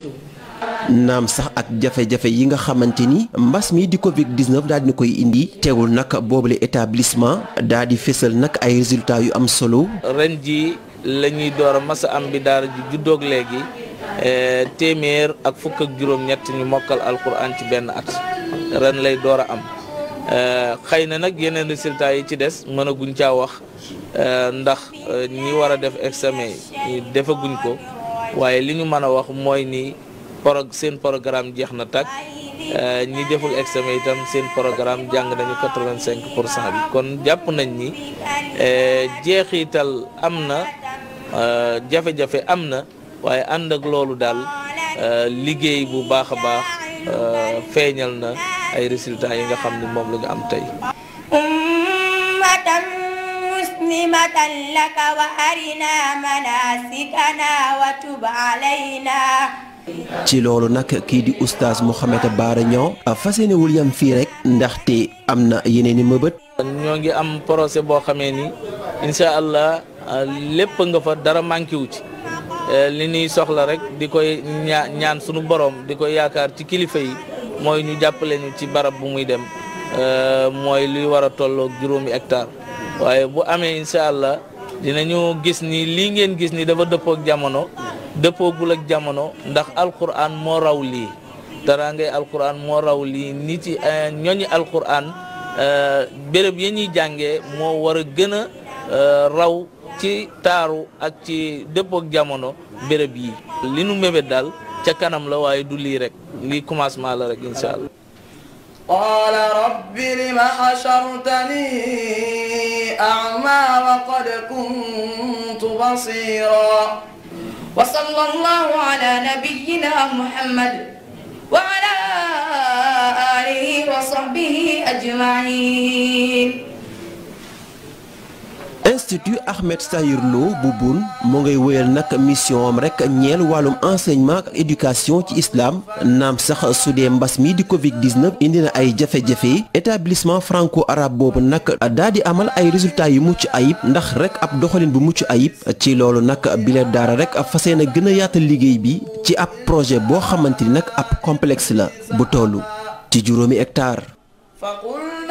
naam sax ak jafe-jafe yi nga xamante ni mbas mi di Covid 19 daal di koy indi teewul nag boobule établissement daal di fésal nag ay résultats yu am solo. ren ji la ñuy door a masa am bi daara ji juddoog léegi téeméer ak fukk ak juróom-ñett ñu mokkal alquran ci benn at ren lay door a am xëy na nag yeneen résultats yi ci des mën a guñ caa wax ndax ñi war a def examen yi defaguñ ko waaye li ñu mën a wax mooy ni. pro seen programme jeex na tàkk ñi deful examen itam seen programme jàng nañu quatre-vingt-cinq pour cent bi kon jàpp nañ ni jeexital am na jafe-jafe am na waaye ànd ak loolu daal liggéey bu baax a baax feeñal na ay résultats yi nga xam ni moom la ñu am tey ummatan muslimatan laka wa arina manasikana wa tub alayna ci loolu nag kii di oustaz Mouhamed Bara Niang fas yéene wul yam fii rek ndaxte am na yeneen i mëbët. ñoo ngi am procès boo xamee ni incha allah lépp nga fa dara manqué wu ci li ñuy soxla rek di koy ñaa ñaan sunu borom di koy yaakaar ci kilifa yi mooy ñu jàppale ñu ci barab bu muy dem mooy luy war a tolloog juróomi hectare waaye bu amee incha allah dinañu gis ni lii ngeen gis ni dafa dëppook jamono. dëppoogul ak jamono ndax alquran moo raw lii dara ngay alquran moo raw lii nit yi ñooñi alquran béréb ya ñuy jàngee moo war a gën a raw ci taaru ak ci dëppoog jamono béréb yi li nu mébét daal ca kanam la waaye du lii rek lii commencement la rek incha allah قال رب لم حشرتني أعمى وقد كنت بصيرا وصلى الله على نبينا محمد وعلى آله وصحبه أجمعين Institut Ahmed Sakhir Lo bu Boune mu ngay wéyal nag mission am rek ñeel wàllum enseignement ak éducation ci islam naam sax su dee mbas mi di Covid 19 indi na ay jafe-jafe établissement franco arabe boobu nag daa di amal ay résultats yu mucc ayib ndax rek ab doxalin bu mucc ayib ci loolu nag bile daara rek fas yéene gën a yaatal liggéey bi ci ab projet boo xamante ni nag ab complexe la bu tollu ci juróomi hectare.